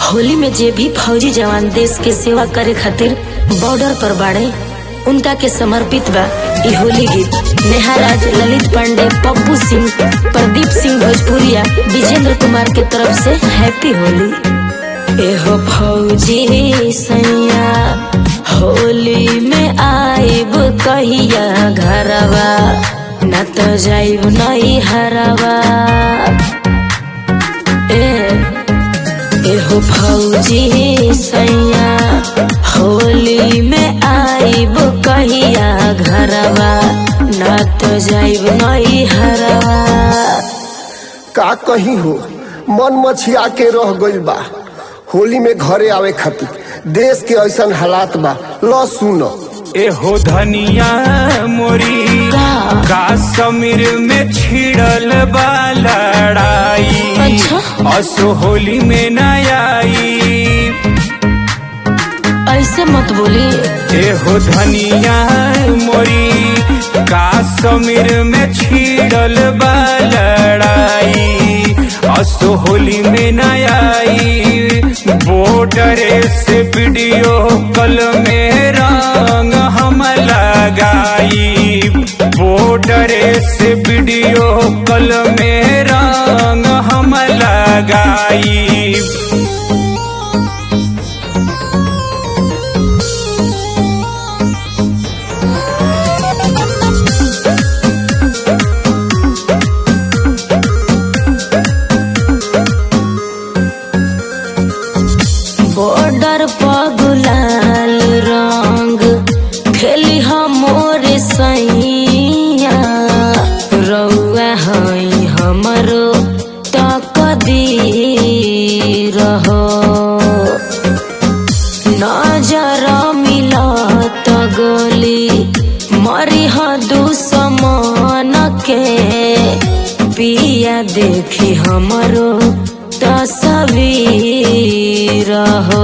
होली में जे भी फौजी जवान देश के सेवा करे खातिर बॉर्डर पर बाड़े उनका के समर्पित बा ई होली गीत नेहा राज ललित पांडे पप्पू सिंह प्रदीप सिंह भोजपुरिया विजेंद्र कुमार के तरफ से हैप्पी होली एहो फौजी सैया होली में आइब कहिया घरवा न तो जाइब नहीं हरवा ए एहो फौजी सैया होली में आइब कहिया घरवा न तो जाइब नहीं हरवा का कहीं हो मन मछिया के रह गइल बा होली में घरे आवे खातिर देश के ऐसन हालात बा ल सुन एहो धनिया मोरी का? काश्मीर में छिड़ल बा लड़ाई अच्छा। असो होली में न आई ऐसे मत बोली एहो धनिया मोरी काश्मीर में छिड़ल बा लड़ाई असो होली में न आई बॉर्डर से वीडियो कल में रंग हम लगाई बॉर्डर से वीडियो कल में रंग हम लगाई बॉर्डर पर गुलाल रंग खेली हमोर सैया रउआ हई हमरो तकदी रहो नजर मिलत गली मरी दुश्मन के पिया देखी हमरो तस्वीर हो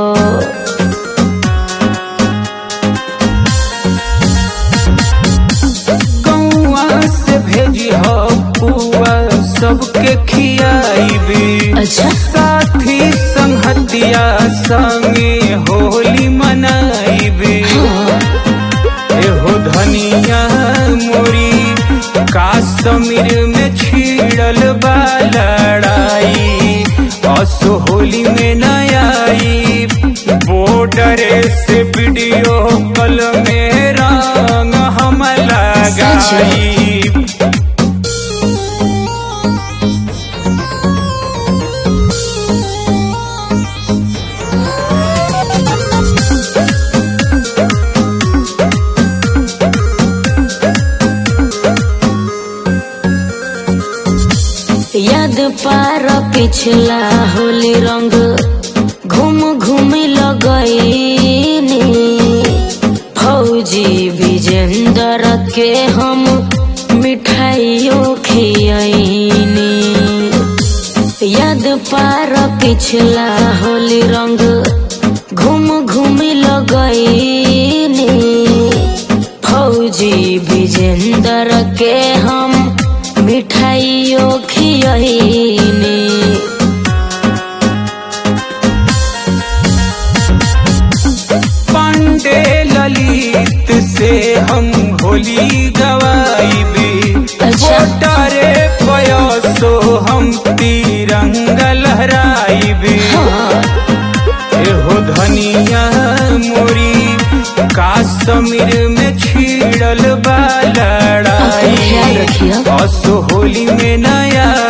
गौआ से भेजी हो पुआ सबके खियाईबी अच्छा। साथी संगतिया संगे होली मनाईबी एहो धनिया मोरी काश्मीर में छिड़ल बा लड़ाई असो होली में न आई बॉर्डर से वीडियो कल में रंग हम लगाई याद पार पिछला होली रंग घूम घूम लगईनी फौजी विजेंद्र के हम मिठाइयों खियनी याद पार पिछला होली रंग घूम घूम लगईनी फौजी विजेंद्र के हम मिठाइयों खियनी पांडे ललित से हम होली गवाईबी अच्छा। बोटारे पयसो हम तिरंगा लहराईबी एहो धनिया मोरी काश्मीर में छिड़ल बा ख्याल लड़ाई रखियो। असो होली में न